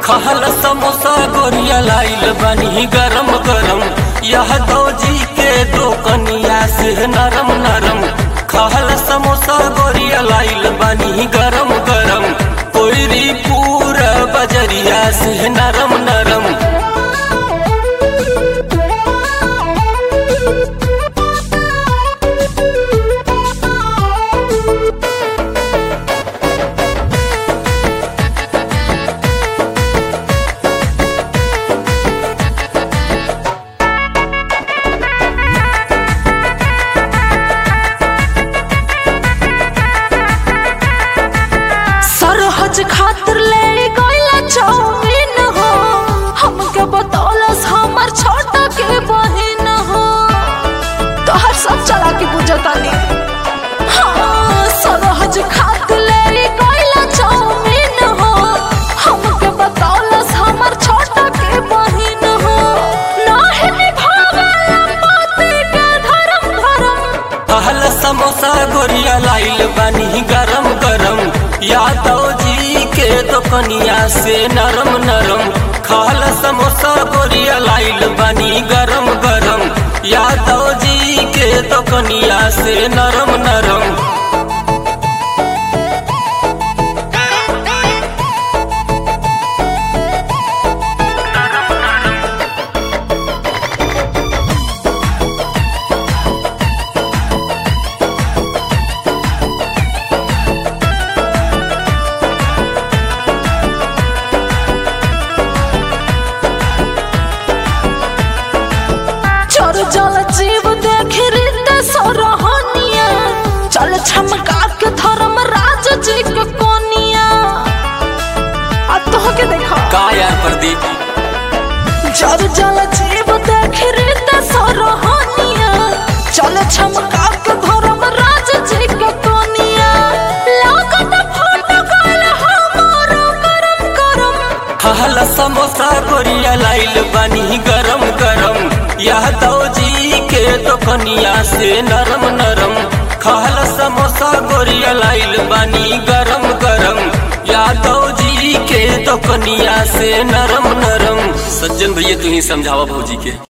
खहल समोसा गोरिया लाइल बनी गरम गरम यह दौजी के दो कनिया से नरम नरम खहल समोसा गोरिया लाइल बनी गरम गरम कोयरी पूरा बजरिया से नरम नरम सरहज खातिर ले गईला चाउमीन हो हमके बतौलस हमर छोटा के बहिन हो तोहर सब चला के बुझतानी हाँ सरहज खातिर ले गईला चाउमीन हो हमके बतौलस हमर छोटा के बहिन हो नाहे निभावेला पति के धर्म धर्म कहल समोसा गोरिया लाइल बनी गरम गरम यादव जी के दोकनिया से नरम नरम खाल समोसा गोरिया लाइल बनी गरम गरम यादव जी के दोकनिया से नरम नरम चोर जल जीव देख रीत सोरहनिया चल छमका के धर्म राज जी के कोनिया आ तो के देखा का यार प्रदीप चोर जल जीव देख रीत सोरहनिया चल छमका के धर्म राज जी के कोनिया लागत फोटो काल हमारो करम करम खाल समोसा गोरिया लाइल बनी गरम गरम यादव जी के दोकनिया से नरम नरम खाल समोसा गोरिया लाइल बनी गरम गरम यादव जी के दोकनिया से नरम नरम सज्जन भैया तू ही समझावा भौजी के